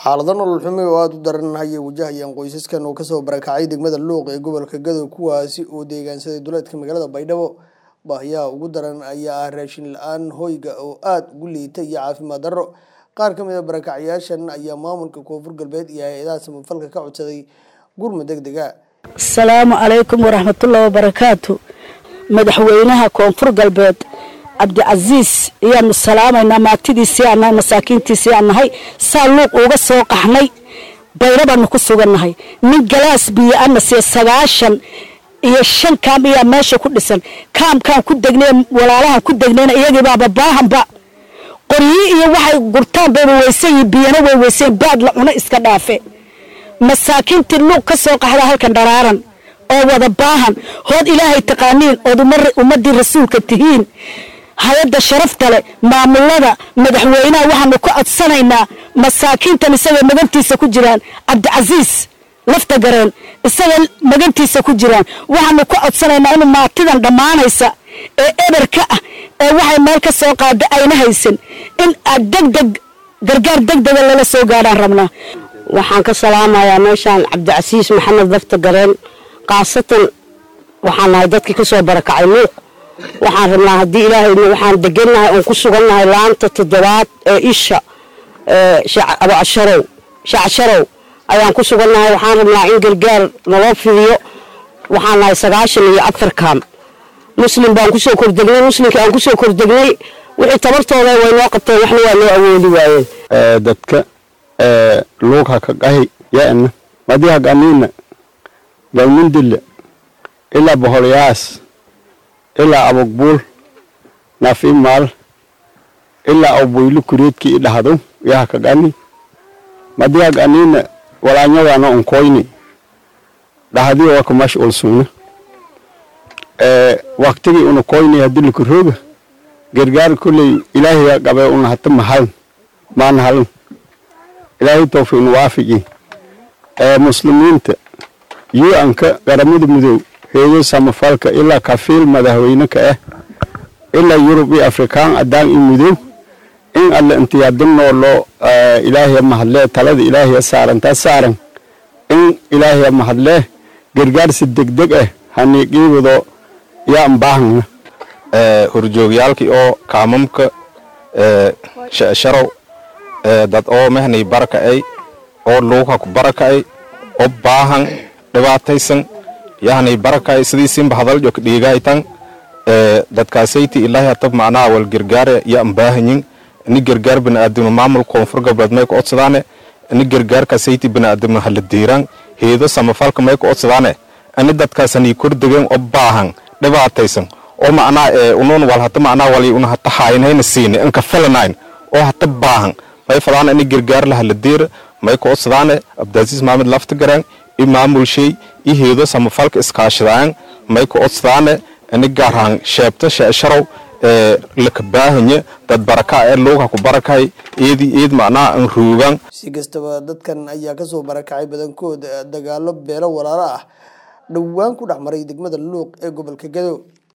xaalado nolol xumi oo aada u daran ayay wajahayaan qoysaskan oo kasoo barakacay degmada luuq ee gobolka gadow kuwaasi oo deegaansaday duleedka magaalada baydhabo baahiyaha ugu daran ayaa ah raashin la-aan hoyga oo aada ugu liita iyo caafimaad darro qaar ka mid a barakacyaashan ayaa maamulka koonfur galbeed iyo hay-adaha samafalka ka codsaday gurmud deg dega asalaamu calaykum waraxmatullahi wabarakaatu madaxweynaha koonfur galbeed cabdicasiis ayaanu salaamaynaa maagtidiisii aan nahay masaakiintiisii aan nahay saa luuq uga soo qaxnay bayro baanu ku sugannahay nin galaas biyo ana siya sagaashan iyo shan kaam ayaa meesha ku dhisan kaamkaan ku degnay walaalahan ku degnayna iyagiibaaba baahanba qoryi iyo waxay gurtaan bayba weysan yihin biyana way weysan baad la cuno iska dhaafe masaakiintii luuq ka soo qaxda halkan dharaaran oo wada baahan hood ilaahay taqaaniin ood ummadii rasuulka tihiin hay-adda sharafta leh maamulada madaxweynaha waxaanu ka codsanaynaa masaakiintan isaga magantiisa ku jiraan cabdicasiis lafta gareen isaga magantiisa ku jiraan waxaanu ka codsanaynaa inuu maatidan dhammaanaysa ee eberka ah ee waxay meel ka soo qaada ayna haysan in aad degdeg gargaar degdega lala soo gaadhaan rabnaa waxaan ka salaamayaa meeshaan cabdicasiis maxamed lafta gareen khaasatan waxaan nahay dadkii ka soo barakacay luuq waxaan rabnaa haddii ilaahayna waxaan degannahay oon ku sugannahay laanta toddobaad ee isha abasharow shacasharow ayaan ku sugannahay waxaan rabnaa in gargaar naloo fidiyo waxaan nahay sagaashan iyo afar kaam muslim baan kusoo kordegnay muslimka aan kusoo kordegnay wixii tabartooda way noo qabteen waxna waa noo awoodi waayeen dadka luug haka qahi yana madi haganiina galmundille ilaa boholyaas ilaa abogbuul nafimaal ilaa awboylu kureedkii idhahdo yaha kagani madi haganiina walaanyadana onkoyni dhahdi waka mash ulsugna waktigi una koyni hadilikurooga gargaar kulley ilaahiya qabe una hata mahalan maana halan ilaahay towfiiqna waafigi muslimiinta yu-anka qaramada midow heeyo samafalka ilaa kafiil madaxweyne ka ah ilaa yurub iyo afrikaan adaan iyo midow in alle intiyaadinoo loo ilaahya mahadlee talada ilaahya saarantaa saaran in ilaahya mahadlee gargaarsi degdeg ah haniiqiibado yaan baahana horjoogyaalkii oo kaamamka sharow dad oo mehnay baraka'ay oo luuka ku baraka'ay oo baahan dhibaataysan yahnay baraka'ay sidiisinba hadaljo ka dhiigaytan dadkaasayti ilaahi hatab macnaha wal gargaare yaan baahanyin ini gargaar bini'aadamna maamul koonfur galbeed may ka odsadaane ini gargaarkaasayti bini'aadamna hala diiraan heedo samafalka may ka odsadaane ini dadkaasanii kordegeen oo baahan dhibaataysan oo macnaha unuun wal hata macnaha wali una hata haynayna siine inka filanayn oo hata baahan may fadaana ini gargaar lahala diira may ka odsadaane abdaasiis maamed lafta garaan i maamulshay i heedo samafalka iskaashadaan may ka odsadaane ini gaarhaan sheebta sheesharow ee laka baahanya dad baraka ee luuga ku barakay eedi eed macnaha an ruugan si kastaba dadkan ayaa kasoo barakacay badankood dagaalo beelo walaalo ah dhowaan ku dhex maray degmada luuq ee gobolka gadow